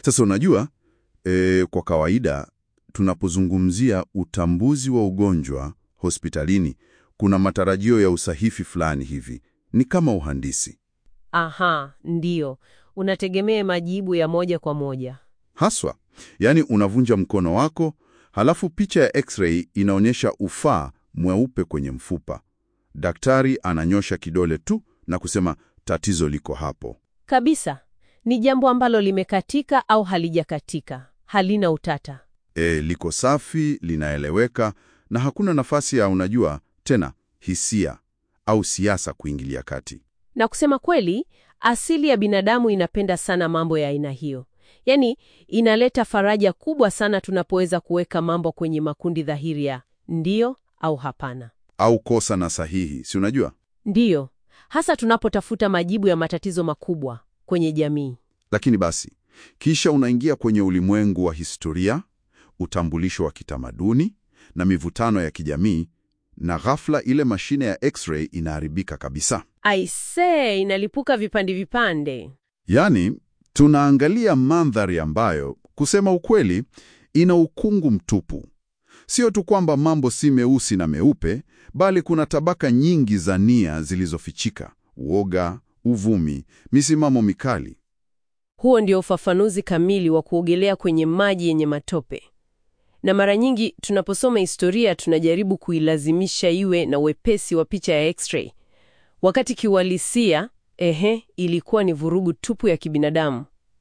Sasa unajua e, kwa kawaida tunapozungumzia utambuzi wa ugonjwa hospitalini kuna matarajio ya usahihi fulani hivi, ni kama uhandisi Aha, ndiyo. Unategemea majibu ya moja kwa moja. haswa. Yaani unavunja mkono wako, halafu picha ya x-ray inaonyesha ufaa mweupe kwenye mfupa. Daktari ananyosha kidole tu na kusema tatizo liko hapo. Kabisa. Ni jambo ambalo limekatika au halijakatika. Halina utata. E, liko safi, linaeleweka na hakuna nafasi ya unajua tena hisia au siasa kuingilia kati. Na kusema kweli, asili ya binadamu inapenda sana mambo ya aina hiyo. Yaani, inaleta faraja kubwa sana tunapoweza kuweka mambo kwenye makundi dhahiri ya ndiyo au hapana. Au kosa na sahihi, si unajua? Ndiyo, hasa tunapotafuta majibu ya matatizo makubwa kwenye jamii. Lakini basi, kisha unaingia kwenye ulimwengu wa historia, utambulisho wa kitamaduni na mivutano ya kijamii, na ghafla ile mashine ya x-ray inaharibika kabisa. Aisee, inalipuka vipande vipande. Yaani, tunaangalia mandhari ambayo kusema ukweli ina ukungu mtupu. Sio tu kwamba mambo si meusi na meupe, bali kuna tabaka nyingi za nia zilizofichika: uoga, uvumi, misimamo mikali. Huo ndio ufafanuzi kamili wa kuogelea kwenye maji yenye matope. Na mara nyingi tunaposoma historia tunajaribu kuilazimisha iwe na wepesi wa picha ya x-ray, wakati kiuhalisia, ehe, ilikuwa ni vurugu tupu ya kibinadamu.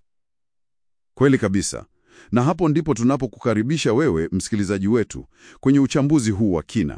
Kweli kabisa. Na hapo ndipo tunapokukaribisha wewe msikilizaji wetu kwenye uchambuzi huu wa kina.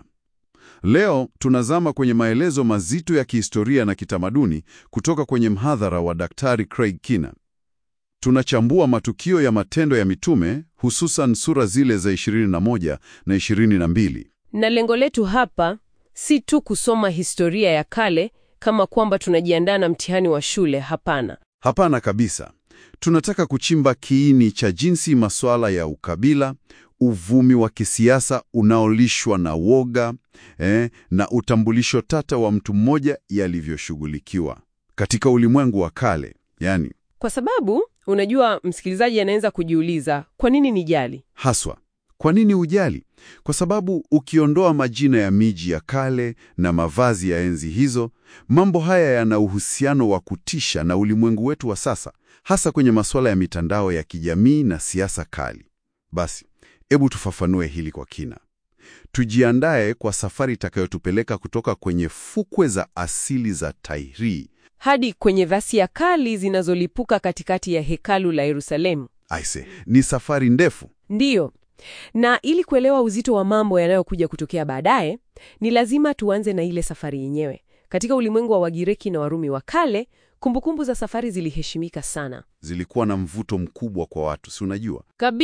Leo tunazama kwenye maelezo mazito ya kihistoria na kitamaduni kutoka kwenye mhadhara wa Daktari Craig Kina. Tunachambua matukio ya Matendo ya Mitume, hususan sura zile za 21 na 22. Na lengo letu hapa si tu kusoma historia ya kale kama kwamba tunajiandaa na mtihani wa shule. Hapana. Hapana kabisa. Tunataka kuchimba kiini cha jinsi masuala ya ukabila, uvumi wa kisiasa unaolishwa na woga eh, na utambulisho tata wa mtu mmoja yalivyoshughulikiwa katika ulimwengu wa kale. Yani Kwa sababu unajua, msikilizaji anaweza kujiuliza kwa nini nijali? haswa, kwa nini ujali? Kwa sababu ukiondoa majina ya miji ya kale na mavazi ya enzi hizo, mambo haya yana uhusiano wa kutisha na ulimwengu wetu wa sasa, hasa kwenye masuala ya mitandao ya kijamii na siasa kali. Basi, hebu tufafanue hili kwa kina. Tujiandae kwa safari itakayotupeleka kutoka kwenye fukwe za asili za Tairi. hadi kwenye ghasia kali zinazolipuka katikati ya hekalu la Yerusalemu. Aise, ni safari ndefu. Ndiyo. Na ili kuelewa uzito wa mambo yanayokuja kutokea baadaye, ni lazima tuanze na ile safari yenyewe. Katika ulimwengu wa Wagiriki na Warumi wa kale, kumbukumbu za safari ziliheshimika sana. Zilikuwa na mvuto mkubwa kwa watu, si unajua?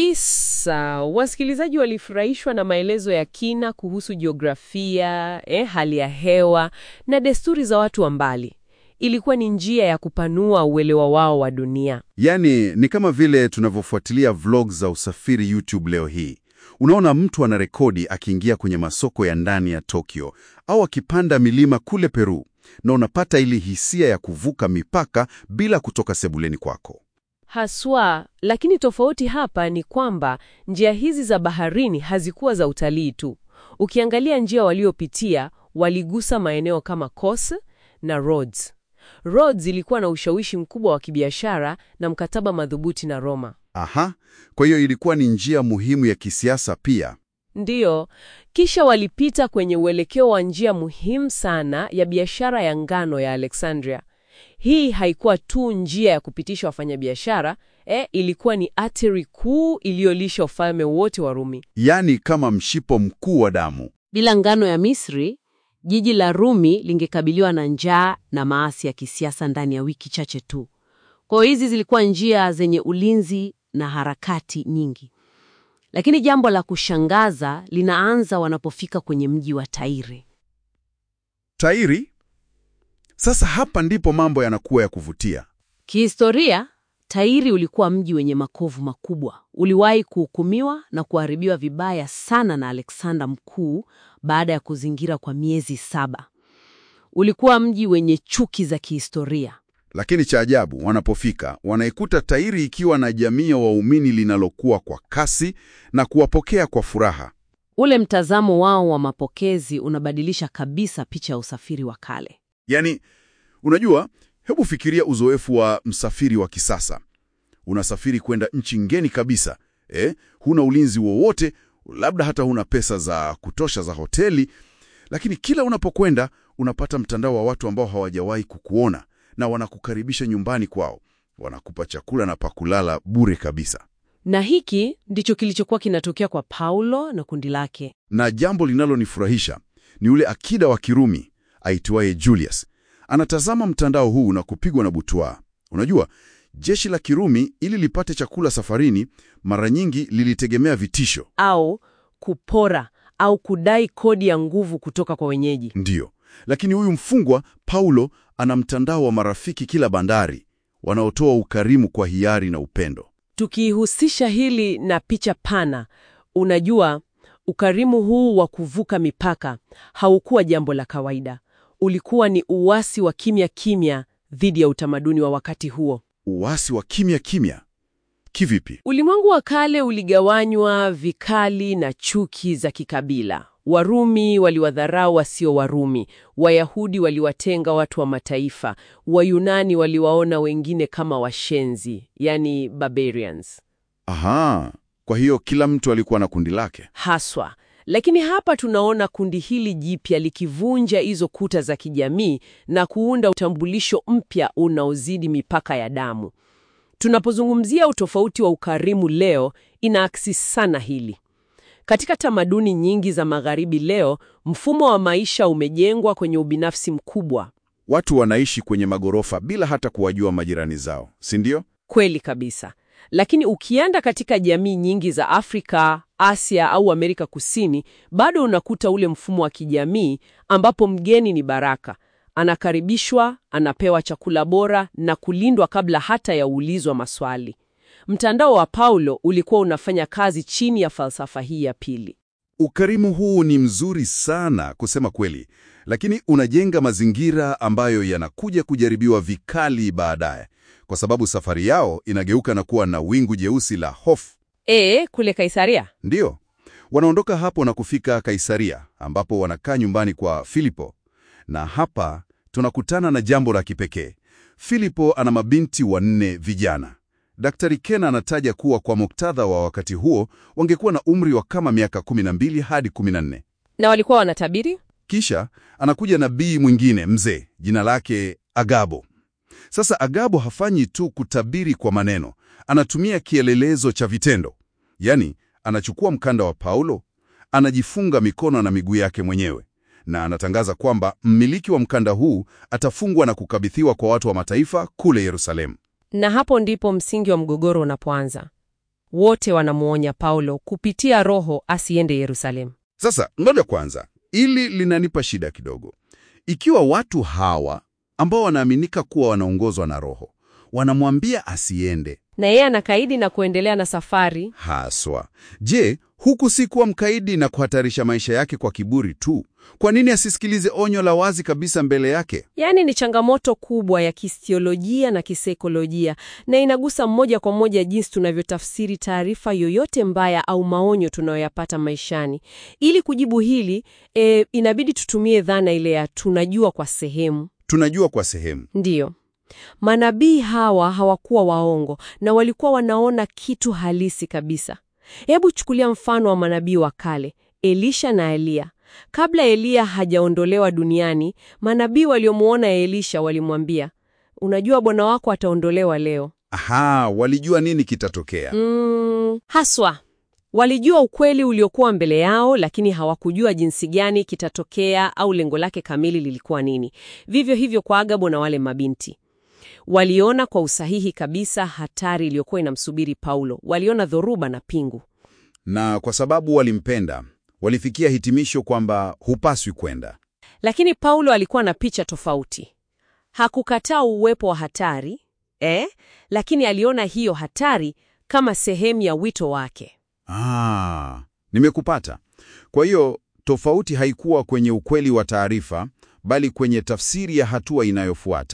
Kabisa. Wasikilizaji walifurahishwa na maelezo ya kina kuhusu jiografia, eh, hali ya hewa na desturi za watu wa mbali. Ilikuwa ni njia ya kupanua uelewa wao wa dunia. Yaani ni kama vile tunavyofuatilia vlogs za usafiri YouTube leo hii. Unaona mtu ana rekodi akiingia kwenye masoko ya ndani ya Tokyo au akipanda milima kule Peru, na unapata ile hisia ya kuvuka mipaka bila kutoka sebuleni kwako. Haswa, lakini tofauti hapa ni kwamba njia hizi za baharini hazikuwa za utalii tu. Ukiangalia njia waliopitia, waligusa maeneo kama Kos na Rhodes. Rhodes ilikuwa na ushawishi mkubwa wa kibiashara na mkataba madhubuti na Roma. Aha, kwa hiyo ilikuwa ni njia muhimu ya kisiasa pia. Ndiyo, kisha walipita kwenye uelekeo wa njia muhimu sana ya biashara ya ngano ya Alexandria. Hii haikuwa tu njia ya kupitisha wafanyabiashara, eh, ilikuwa ni ateri kuu iliyolisha ufalme wote wa Rumi. Yaani kama mshipo mkuu wa damu. Bila ngano ya Misri, jiji la Rumi lingekabiliwa na njaa na maasi ya kisiasa ndani ya wiki chache tu. Kwa hiyo hizi zilikuwa njia zenye ulinzi na harakati nyingi. Lakini jambo la kushangaza linaanza wanapofika kwenye mji wa Tairi. Tairi? Sasa hapa ndipo mambo yanakuwa ya kuvutia. Kihistoria, Tairi ulikuwa mji wenye makovu makubwa. Uliwahi kuhukumiwa na kuharibiwa vibaya sana na Alexander Mkuu baada ya kuzingira kwa miezi saba. Ulikuwa mji wenye chuki za kihistoria. Lakini cha ajabu, wanapofika wanaikuta tairi ikiwa na jamii ya waumini linalokuwa kwa kasi na kuwapokea kwa furaha. Ule mtazamo wao wa mapokezi unabadilisha kabisa picha ya usafiri wa kale. Yaani, unajua, hebu fikiria uzoefu wa msafiri wa kisasa. Unasafiri kwenda nchi ngeni kabisa, eh? Huna ulinzi wowote, labda hata huna pesa za kutosha za hoteli, lakini kila unapokwenda unapata mtandao wa watu ambao hawajawahi kukuona na wanakukaribisha nyumbani kwao, wanakupa chakula na pakulala bure kabisa. Na hiki ndicho kilichokuwa kinatokea kwa Paulo na kundi lake. Na jambo linalonifurahisha ni yule akida wa Kirumi aitwaye Julius. Anatazama mtandao huu na kupigwa na butwaa. Unajua, jeshi la Kirumi ili lipate chakula safarini, mara nyingi lilitegemea vitisho. Au kupora au kudai kodi ya nguvu kutoka kwa wenyeji. Ndiyo, lakini huyu mfungwa Paulo ana mtandao wa marafiki kila bandari wanaotoa ukarimu kwa hiari na upendo. Tukihusisha hili na picha pana, unajua, ukarimu huu wa kuvuka mipaka haukuwa jambo la kawaida. Ulikuwa ni uasi wa kimya kimya dhidi ya utamaduni wa wakati huo. Uasi wa kimya kimya kivipi? Ulimwengu wa kale uligawanywa vikali na chuki za kikabila. Warumi waliwadharau wasio Warumi, Wayahudi waliwatenga watu wa mataifa, Wayunani waliwaona wengine kama washenzi, yani barbarians Aha, kwa hiyo kila mtu alikuwa na kundi lake. haswa. Lakini hapa tunaona kundi hili jipya likivunja hizo kuta za kijamii na kuunda utambulisho mpya unaozidi mipaka ya damu. Tunapozungumzia utofauti wa ukarimu leo, inaakisi sana hili. Katika tamaduni nyingi za Magharibi leo, mfumo wa maisha umejengwa kwenye ubinafsi mkubwa. Watu wanaishi kwenye magorofa bila hata kuwajua majirani zao, si ndio? Kweli kabisa. Lakini ukienda katika jamii nyingi za Afrika, Asia au Amerika Kusini, bado unakuta ule mfumo wa kijamii ambapo mgeni ni baraka. Anakaribishwa, anapewa chakula bora na kulindwa kabla hata ya uulizwa maswali. Mtandao wa Paulo ulikuwa unafanya kazi chini ya falsafa hii ya pili. Ukarimu huu ni mzuri sana kusema kweli, lakini unajenga mazingira ambayo yanakuja kujaribiwa vikali baadaye, kwa sababu safari yao inageuka na kuwa na wingu jeusi la hofu. E, kule Kaisaria Ndiyo, wanaondoka hapo na kufika Kaisaria, ambapo wanakaa nyumbani kwa Filipo, na hapa tunakutana na jambo la kipekee. Filipo ana mabinti wanne vijana. Daktari Ken anataja kuwa kwa muktadha wa wakati huo wangekuwa na umri wa kama miaka 12 hadi 14. Na walikuwa wanatabiri? Kisha anakuja nabii mwingine mzee, jina lake Agabo. Sasa Agabo hafanyi tu kutabiri kwa maneno, anatumia kielelezo cha vitendo. Yaani, anachukua mkanda wa Paulo, anajifunga mikono na miguu yake mwenyewe, na anatangaza kwamba mmiliki wa mkanda huu atafungwa na kukabidhiwa kwa watu wa mataifa kule Yerusalemu. Na hapo ndipo msingi wa mgogoro unapoanza. Wote wanamuonya Paulo kupitia Roho asiende Yerusalemu. Sasa ngoja kwanza, ili linanipa shida kidogo. Ikiwa watu hawa ambao wanaaminika kuwa wanaongozwa na Roho wanamwambia asiende Na yeye anakaidi na kuendelea na safari. haswa, je, huku si kuwa mkaidi na kuhatarisha maisha yake kwa kiburi tu? Kwa nini asisikilize onyo la wazi kabisa mbele yake? Yaani ni changamoto kubwa ya kisiolojia na kisaikolojia, na inagusa moja kwa moja jinsi tunavyotafsiri taarifa yoyote mbaya au maonyo tunayoyapata maishani. Ili kujibu hili, e, inabidi tutumie dhana ile ya tunajua kwa sehemu. Tunajua kwa sehemu. Ndiyo, manabii hawa hawakuwa waongo na walikuwa wanaona kitu halisi kabisa. Hebu chukulia mfano wa manabii wa kale, Elisha na Eliya. Kabla Eliya hajaondolewa duniani, manabii waliomuona Elisha walimwambia, unajua bwana wako ataondolewa leo. Aha, walijua nini kitatokea. Mm, haswa walijua ukweli uliokuwa mbele yao, lakini hawakujua jinsi gani kitatokea au lengo lake kamili lilikuwa nini. Vivyo hivyo kwa Agabo na wale mabinti waliona kwa usahihi kabisa hatari iliyokuwa inamsubiri Paulo. Waliona dhoruba na pingu. Na kwa sababu walimpenda, walifikia hitimisho kwamba hupaswi kwenda. Lakini Paulo alikuwa na picha tofauti. Hakukataa uwepo wa hatari eh, lakini aliona hiyo hatari kama sehemu ya wito wake. Ah, nimekupata. Kwa hiyo tofauti haikuwa kwenye ukweli wa taarifa, bali kwenye tafsiri ya hatua inayofuata.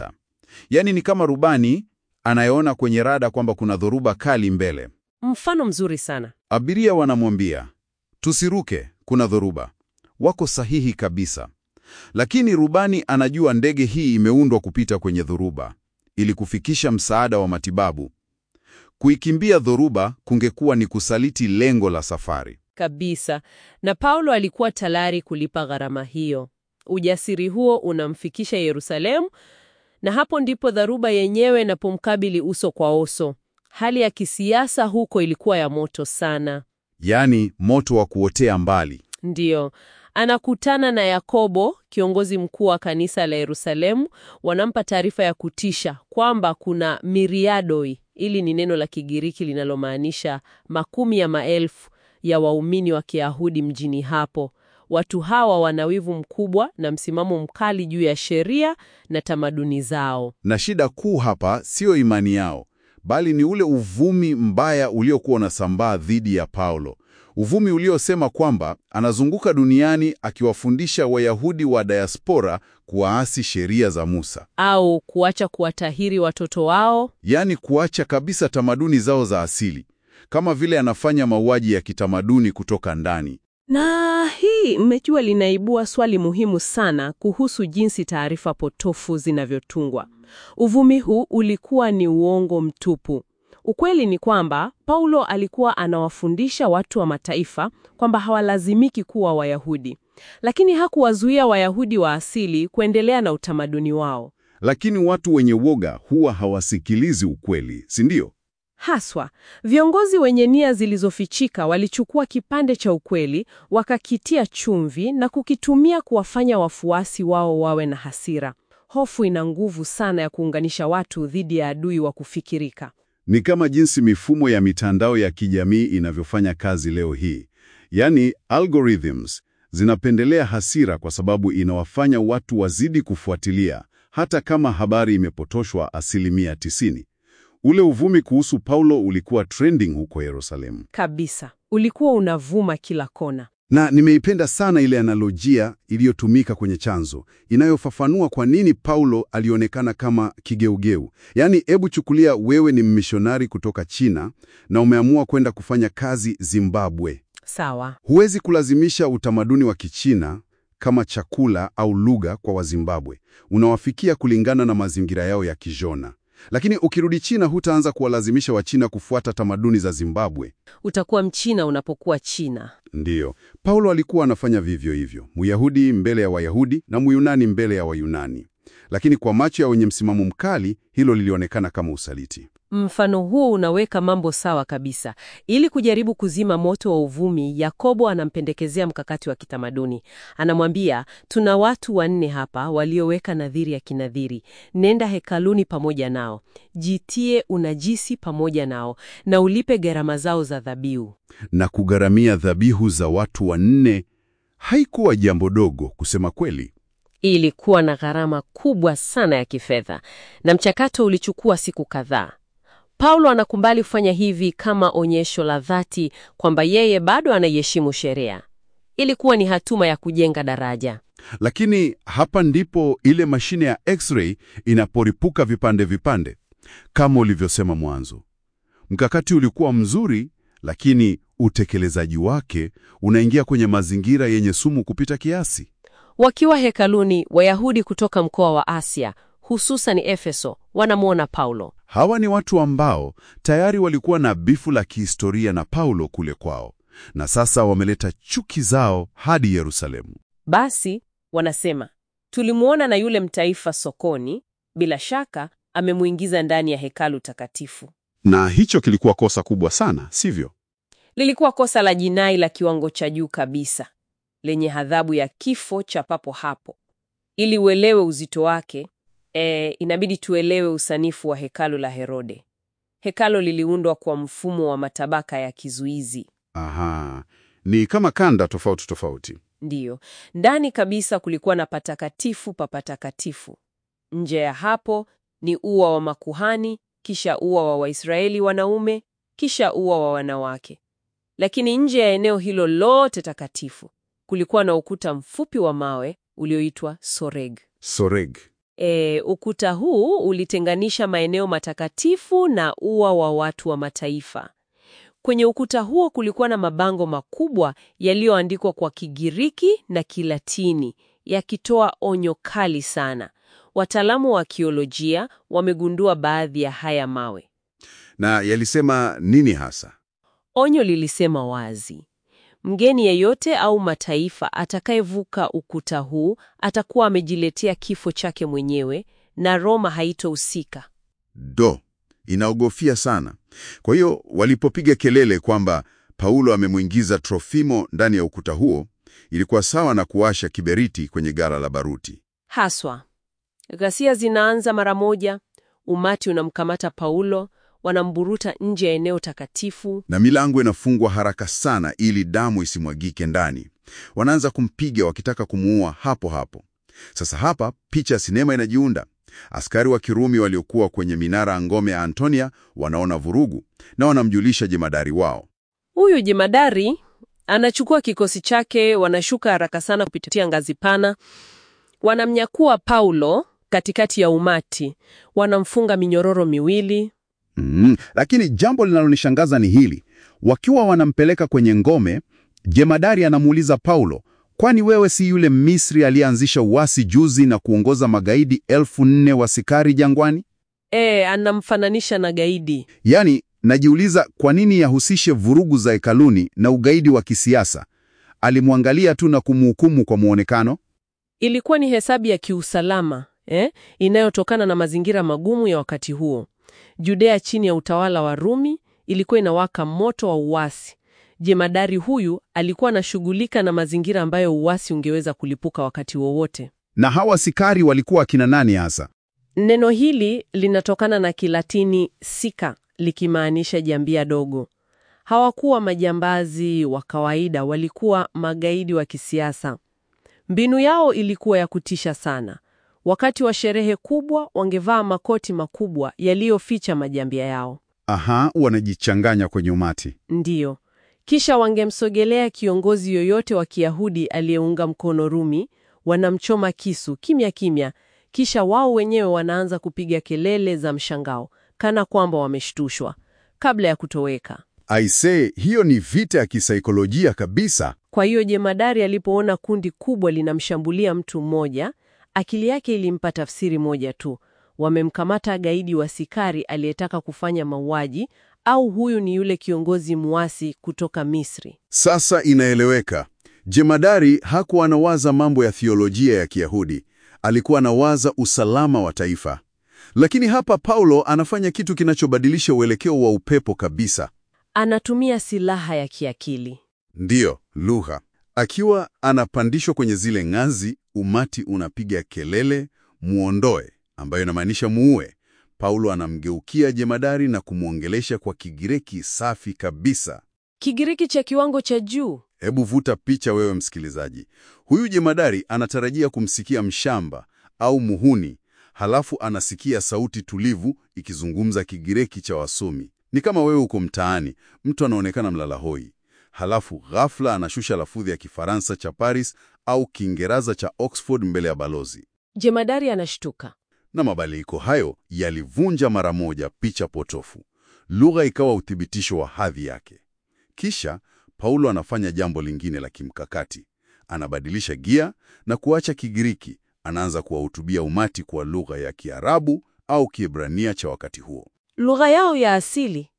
Yaani ni kama rubani anayeona kwenye rada kwamba kuna dhoruba kali mbele. Mfano mzuri sana. Abiria wanamwambia tusiruke, kuna dhoruba. Wako sahihi kabisa, lakini rubani anajua ndege hii imeundwa kupita kwenye dhoruba ili kufikisha msaada wa matibabu. Kuikimbia dhoruba kungekuwa ni kusaliti lengo la safari. Kabisa. Na Paulo alikuwa tayari kulipa gharama hiyo. Ujasiri huo unamfikisha Yerusalemu, na hapo ndipo dharuba yenyewe inapomkabili uso kwa uso. Hali ya kisiasa huko ilikuwa ya moto sana. Yaani moto wa kuotea mbali. Ndiyo, anakutana na Yakobo, kiongozi mkuu wa kanisa la Yerusalemu. Wanampa taarifa ya kutisha kwamba kuna miriadoi, ili ni neno la Kigiriki linalomaanisha makumi ya maelfu ya waumini wa Kiyahudi mjini hapo. Watu hawa wana wivu mkubwa na msimamo mkali juu ya sheria na tamaduni zao. Na shida kuu hapa siyo imani yao, bali ni ule uvumi mbaya uliokuwa unasambaa dhidi ya Paulo. Uvumi uliosema kwamba anazunguka duniani akiwafundisha Wayahudi wa diaspora kuwaasi sheria za Musa, Au kuacha kuwatahiri watoto wao. yaani kuacha kabisa tamaduni zao za asili, kama vile anafanya mauaji ya kitamaduni kutoka ndani. Na hii mmejua, linaibua swali muhimu sana kuhusu jinsi taarifa potofu zinavyotungwa. Uvumi huu ulikuwa ni uongo mtupu. Ukweli ni kwamba Paulo alikuwa anawafundisha watu wa mataifa kwamba hawalazimiki kuwa Wayahudi, lakini hakuwazuia Wayahudi wa asili kuendelea na utamaduni wao. Lakini watu wenye woga huwa hawasikilizi ukweli, si ndio? Haswa, viongozi wenye nia zilizofichika walichukua kipande cha ukweli, wakakitia chumvi na kukitumia kuwafanya wafuasi wao wawe na hasira. Hofu ina nguvu sana ya kuunganisha watu dhidi ya adui wa kufikirika. Ni kama jinsi mifumo ya mitandao ya kijamii inavyofanya kazi leo hii. Yaani algorithms zinapendelea hasira kwa sababu inawafanya watu wazidi kufuatilia hata kama habari imepotoshwa asilimia tisini. Ule uvumi kuhusu Paulo ulikuwa trending huko Yerusalemu. Kabisa, ulikuwa unavuma kila kona. Na nimeipenda sana ile analojia iliyotumika kwenye chanzo inayofafanua kwa nini Paulo alionekana kama kigeugeu. Yaani, hebu chukulia wewe ni mmishonari kutoka China na umeamua kwenda kufanya kazi Zimbabwe. Sawa, Huwezi kulazimisha utamaduni wa Kichina kama chakula au lugha kwa Wazimbabwe. Unawafikia kulingana na mazingira yao ya kijona. Lakini ukirudi China hutaanza kuwalazimisha Wachina kufuata tamaduni za Zimbabwe. utakuwa Mchina unapokuwa China. Ndiyo, Paulo alikuwa anafanya vivyo hivyo, Myahudi mbele ya Wayahudi na Myunani mbele ya Wayunani. Lakini kwa macho ya wenye msimamo mkali, hilo lilionekana kama usaliti. Mfano huo unaweka mambo sawa kabisa. Ili kujaribu kuzima moto wa uvumi, Yakobo anampendekezea mkakati wa kitamaduni. Anamwambia, tuna watu wanne hapa walioweka nadhiri ya kinadhiri. Nenda hekaluni pamoja nao, jitie unajisi pamoja nao, na ulipe gharama zao za dhabihu. Na kugharamia dhabihu za watu wanne haikuwa jambo dogo, kusema kweli. Ilikuwa na gharama kubwa sana ya kifedha, na mchakato ulichukua siku kadhaa. Paulo anakubali kufanya hivi kama onyesho la dhati kwamba yeye bado anaiheshimu sheria. Ilikuwa ni hatuma ya kujenga daraja. Lakini hapa ndipo ile mashine ya X-ray inaporipuka vipande vipande. Kama ulivyosema mwanzo, mkakati ulikuwa mzuri, lakini utekelezaji wake unaingia kwenye mazingira yenye sumu kupita kiasi. Wakiwa hekaluni, Wayahudi kutoka mkoa wa Asia, hususan Efeso, wanamwona Paulo. Hawa ni watu ambao tayari walikuwa na bifu la kihistoria na Paulo kule kwao, na sasa wameleta chuki zao hadi Yerusalemu. Basi wanasema, tulimwona na yule mtaifa sokoni, bila shaka amemwingiza ndani ya hekalu takatifu. Na hicho kilikuwa kosa kubwa sana, sivyo? Lilikuwa kosa la jinai la kiwango cha juu kabisa, lenye adhabu ya kifo cha papo hapo. Ili uelewe uzito wake, e, inabidi tuelewe usanifu wa hekalu la Herode. Hekalo liliundwa kwa mfumo wa matabaka ya kizuizi. Aha, ni kama kanda tofauti tofauti. Ndiyo, ndani kabisa kulikuwa na patakatifu pa patakatifu. Nje ya hapo ni ua wa makuhani, kisha ua wa Waisraeli wanaume, kisha ua wa wanawake. Lakini nje ya eneo hilo lote takatifu kulikuwa na ukuta mfupi wa mawe ulioitwa soreg. Soreg. E, ukuta huu ulitenganisha maeneo matakatifu na ua wa watu wa mataifa. Kwenye ukuta huo kulikuwa na mabango makubwa yaliyoandikwa kwa Kigiriki na Kilatini yakitoa onyo kali sana. Wataalamu wa akiolojia wamegundua baadhi ya haya mawe. Na yalisema nini hasa? Onyo lilisema wazi, mgeni yeyote au mataifa atakayevuka ukuta huu atakuwa amejiletea kifo chake mwenyewe na Roma haitohusika. Do, inaogofia sana. Kwa hiyo walipopiga kelele kwamba Paulo amemwingiza Trofimo ndani ya ukuta huo, ilikuwa sawa na kuwasha kiberiti kwenye gara la baruti. Haswa, ghasia zinaanza mara moja. Umati unamkamata Paulo, wanamburuta nje ya eneo takatifu. na milango inafungwa haraka sana ili damu isimwagike ndani. Wanaanza kumpiga wakitaka kumuua hapo hapo. Sasa hapa picha ya sinema inajiunda. Askari wa Kirumi waliokuwa kwenye minara ya ngome ya Antonia wanaona vurugu na wanamjulisha jemadari wao. Huyu jemadari anachukua kikosi chake, wanashuka haraka sana kupitia ngazi pana, wanamnyakua Paulo katikati ya umati, wanamfunga minyororo miwili. Mm, lakini jambo linalonishangaza ni hili. Wakiwa wanampeleka kwenye ngome, jemadari anamuuliza Paulo, kwani wewe si yule Misri aliyeanzisha uasi juzi na kuongoza magaidi elfu nne wa Sikari jangwani? E, anamfananisha na gaidi. Yaani, najiuliza kwa nini yahusishe vurugu za hekaluni na ugaidi wa kisiasa. Alimwangalia tu na kumhukumu kwa muonekano. Ilikuwa ni hesabu ya kiusalama eh, inayotokana na mazingira magumu ya wakati huo. Judea chini ya utawala wa Rumi ilikuwa inawaka moto wa uasi. Jemadari huyu alikuwa anashughulika na mazingira ambayo uasi ungeweza kulipuka wakati wowote. Na hawa Sikari walikuwa akina nani hasa? Neno hili linatokana na Kilatini sika, likimaanisha jambia dogo. Hawakuwa majambazi wa kawaida, walikuwa magaidi wa kisiasa. Mbinu yao ilikuwa ya kutisha sana. Wakati wa sherehe kubwa, wangevaa makoti makubwa yaliyoficha majambia yao. Aha, wanajichanganya kwenye umati. Ndiyo. Kisha wangemsogelea kiongozi yoyote wa Kiyahudi aliyeunga mkono Rumi, wanamchoma kisu kimya kimya, kisha wao wenyewe wanaanza kupiga kelele za mshangao kana kwamba wameshtushwa kabla ya kutoweka. Aisee, hiyo ni vita ya kisaikolojia kabisa. Kwa hiyo jemadari alipoona kundi kubwa linamshambulia mtu mmoja, akili yake ilimpa tafsiri moja tu: wamemkamata gaidi wa Sikari aliyetaka kufanya mauaji, au huyu ni yule kiongozi muasi kutoka Misri. Sasa inaeleweka. Jemadari hakuwa anawaza mambo ya thiolojia ya Kiyahudi, alikuwa anawaza usalama wa taifa. Lakini hapa Paulo anafanya kitu kinachobadilisha uelekeo wa upepo kabisa. Anatumia silaha ya kiakili. Ndiyo, lugha. Akiwa anapandishwa kwenye zile ngazi, umati unapiga kelele, muondoe, ambayo inamaanisha muue. Paulo anamgeukia jemadari na kumwongelesha kwa Kigiriki safi kabisa. Kigiriki cha kiwango cha juu. Hebu vuta picha wewe msikilizaji. Huyu jemadari anatarajia kumsikia mshamba au muhuni, halafu anasikia sauti tulivu ikizungumza Kigiriki cha wasomi. Ni kama wewe uko mtaani, mtu anaonekana mlala hoi, halafu ghafla anashusha lafudhi ya Kifaransa cha Paris au Kiingereza cha Oxford mbele ya balozi, Jemadari anashtuka. na mabadiliko hayo yalivunja mara moja picha potofu. Lugha ikawa uthibitisho wa hadhi yake. Kisha Paulo anafanya jambo lingine la kimkakati. Anabadilisha gia na kuacha Kigiriki, anaanza kuwahutubia umati kwa lugha ya Kiarabu au Kiebrania cha wakati huo, Lugha yao ya asili.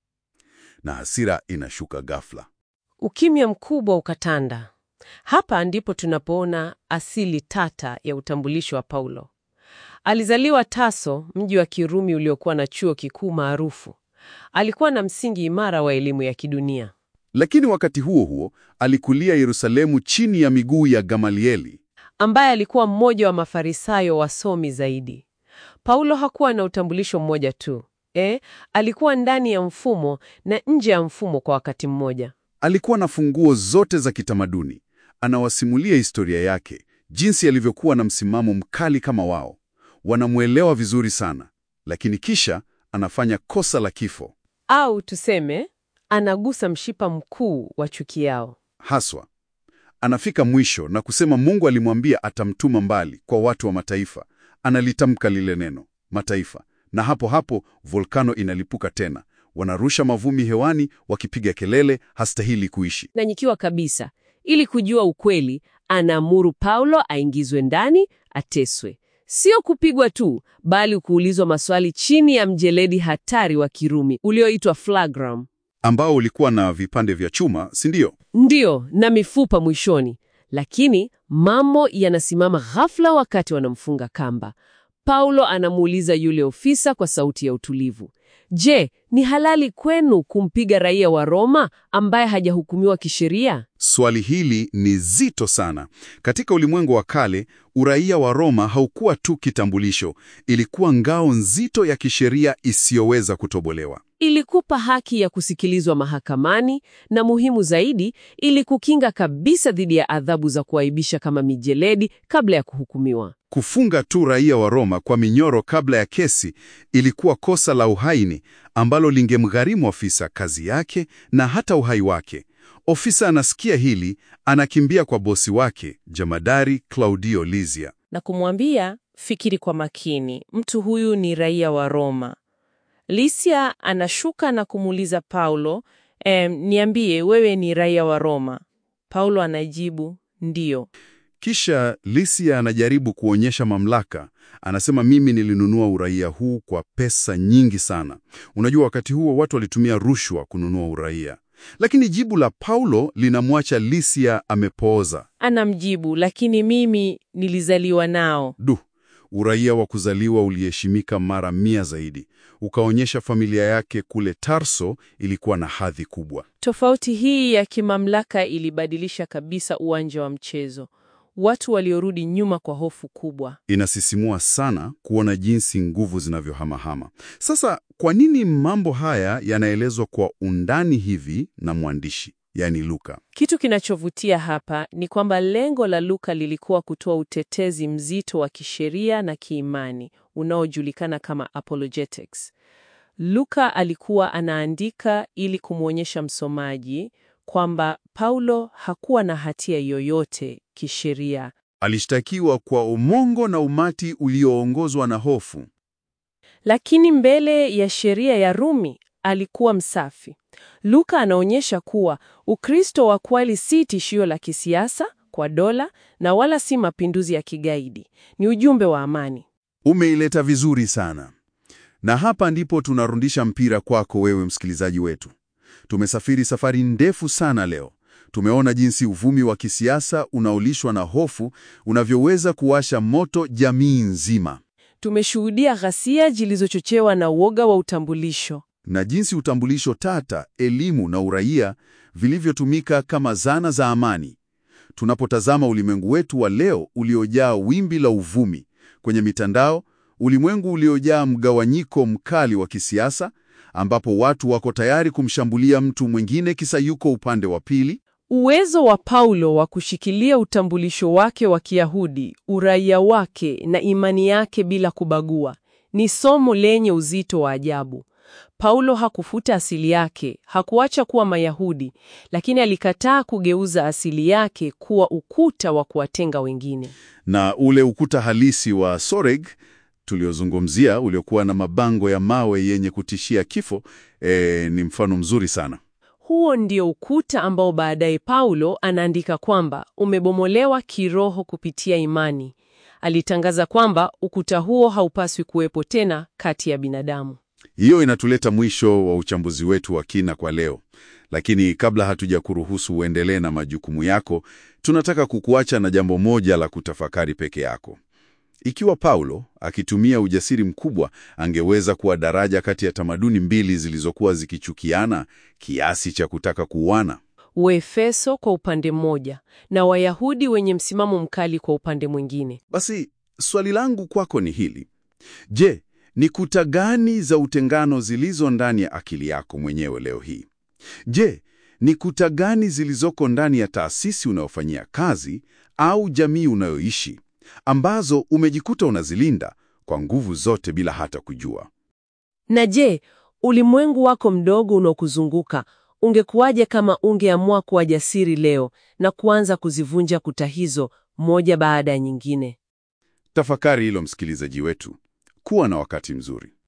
na hasira inashuka ghafla. Ukimya mkubwa ukatanda. Hapa ndipo tunapoona asili tata ya utambulisho wa Paulo. Alizaliwa Taso, mji wa Kirumi uliokuwa na chuo kikuu maarufu. Alikuwa na msingi imara wa elimu ya kidunia. Lakini wakati huo huo alikulia Yerusalemu chini ya miguu ya Gamalieli. ambaye alikuwa mmoja wa Mafarisayo wasomi zaidi. Paulo hakuwa na utambulisho mmoja tu. Eh, alikuwa ndani ya mfumo na nje ya mfumo kwa wakati mmoja. Alikuwa na funguo zote za kitamaduni. Anawasimulia historia yake, jinsi alivyokuwa na msimamo mkali kama wao. Wanamwelewa vizuri sana, lakini kisha anafanya kosa la kifo Au tuseme anagusa mshipa mkuu wa chuki yao. haswa. Anafika mwisho na kusema Mungu alimwambia atamtuma mbali kwa watu wa mataifa. analitamka lile neno mataifa, na hapo hapo volkano inalipuka tena. Wanarusha mavumbi hewani wakipiga kelele, hastahili kuishi. Nanyikiwa kabisa. Ili kujua ukweli, anaamuru Paulo aingizwe ndani, ateswe. Sio kupigwa tu, bali kuulizwa maswali chini ya mjeledi hatari wa Kirumi ulioitwa flagram. Ambao ulikuwa na vipande vya chuma, si ndio? Ndiyo, na mifupa mwishoni. Lakini mambo yanasimama ghafla wakati wanamfunga kamba. Paulo anamuuliza yule ofisa kwa sauti ya utulivu, Je, ni halali kwenu kumpiga raia wa Roma ambaye hajahukumiwa kisheria? Swali hili ni zito sana. Katika ulimwengu wa kale, uraia wa Roma haukuwa tu kitambulisho, ilikuwa ngao nzito ya kisheria isiyoweza kutobolewa. Ilikupa haki ya kusikilizwa mahakamani na muhimu zaidi, ili kukinga kabisa dhidi ya adhabu za kuaibisha kama mijeledi kabla ya kuhukumiwa. Kufunga tu raia wa Roma kwa minyoro kabla ya kesi ilikuwa kosa la uhaini ambalo lingemgharimu ofisa kazi yake na hata uhai wake. Ofisa anasikia hili, anakimbia kwa bosi wake jamadari Claudio Lizia. na kumwambia fikiri kwa makini, mtu huyu ni raia wa Roma. Lisia anashuka na kumuuliza Paulo, em, niambie wewe ni raia wa Roma? Paulo anajibu ndiyo. Kisha Lisia anajaribu kuonyesha mamlaka. Anasema mimi nilinunua uraia huu kwa pesa nyingi sana. Unajua, wakati huo watu walitumia rushwa kununua uraia, lakini jibu la Paulo linamwacha Lisia amepooza. Anamjibu, lakini mimi nilizaliwa nao. Du, uraia wa kuzaliwa uliheshimika mara mia zaidi, ukaonyesha familia yake kule Tarso ilikuwa na hadhi kubwa. Tofauti hii ya kimamlaka ilibadilisha kabisa uwanja wa mchezo. Watu waliorudi nyuma kwa hofu kubwa. Inasisimua sana kuona jinsi nguvu zinavyohamahama. Sasa, kwa nini mambo haya yanaelezwa kwa undani hivi na mwandishi, yaani Luka? Kitu kinachovutia hapa ni kwamba lengo la Luka lilikuwa kutoa utetezi mzito wa kisheria na kiimani unaojulikana kama apologetics. Luka alikuwa anaandika ili kumwonyesha msomaji kwamba Paulo hakuwa na hatia yoyote kisheria, Alishtakiwa kwa umongo na umati ulioongozwa na hofu. lakini mbele ya sheria ya Rumi alikuwa msafi. Luka anaonyesha kuwa Ukristo wa kweli si tishio la kisiasa kwa dola na wala si mapinduzi ya kigaidi. Ni ujumbe wa amani. Umeileta vizuri sana. Na hapa ndipo tunarudisha mpira kwako wewe msikilizaji wetu. Tumesafiri safari ndefu sana leo. Tumeona jinsi uvumi wa kisiasa unaolishwa na hofu unavyoweza kuwasha moto jamii nzima, Tumeshuhudia ghasia zilizochochewa na uoga wa utambulisho. na jinsi utambulisho tata, elimu na uraia vilivyotumika kama zana za amani. Tunapotazama ulimwengu wetu wa leo uliojaa wimbi la uvumi kwenye mitandao, ulimwengu uliojaa mgawanyiko mkali wa kisiasa, ambapo watu wako tayari kumshambulia mtu mwingine kisa yuko upande wa pili, Uwezo wa Paulo wa kushikilia utambulisho wake wa Kiyahudi, uraia wake na imani yake bila kubagua ni somo lenye uzito wa ajabu. Paulo hakufuta asili yake, hakuacha kuwa Mayahudi, lakini alikataa kugeuza asili yake kuwa ukuta wa kuwatenga wengine. na ule ukuta halisi wa Soreg tuliozungumzia uliokuwa na mabango ya mawe yenye kutishia kifo e, ni mfano mzuri sana. Huo ndio ukuta ambao baadaye Paulo anaandika kwamba umebomolewa kiroho kupitia imani. Alitangaza kwamba ukuta huo haupaswi kuwepo tena kati ya binadamu. Hiyo inatuleta mwisho wa uchambuzi wetu wa kina kwa leo, lakini kabla hatuja kuruhusu uendelee na majukumu yako, tunataka kukuacha na jambo moja la kutafakari peke yako. Ikiwa Paulo akitumia ujasiri mkubwa angeweza kuwa daraja kati ya tamaduni mbili zilizokuwa zikichukiana kiasi cha kutaka kuuana, Waefeso kwa upande mmoja na Wayahudi wenye msimamo mkali kwa upande mwingine. basi swali langu kwako ni hili: je, ni kuta gani za utengano zilizo ndani ya akili yako mwenyewe leo hii? Je, ni kuta gani zilizoko ndani ya taasisi unayofanyia kazi au jamii unayoishi ambazo umejikuta unazilinda kwa nguvu zote bila hata kujua? Na je, ulimwengu wako mdogo unaokuzunguka ungekuwaje kama ungeamua kuwa jasiri leo na kuanza kuzivunja kuta hizo moja baada ya nyingine? Tafakari hilo, msikilizaji wetu. Kuwa na wakati mzuri.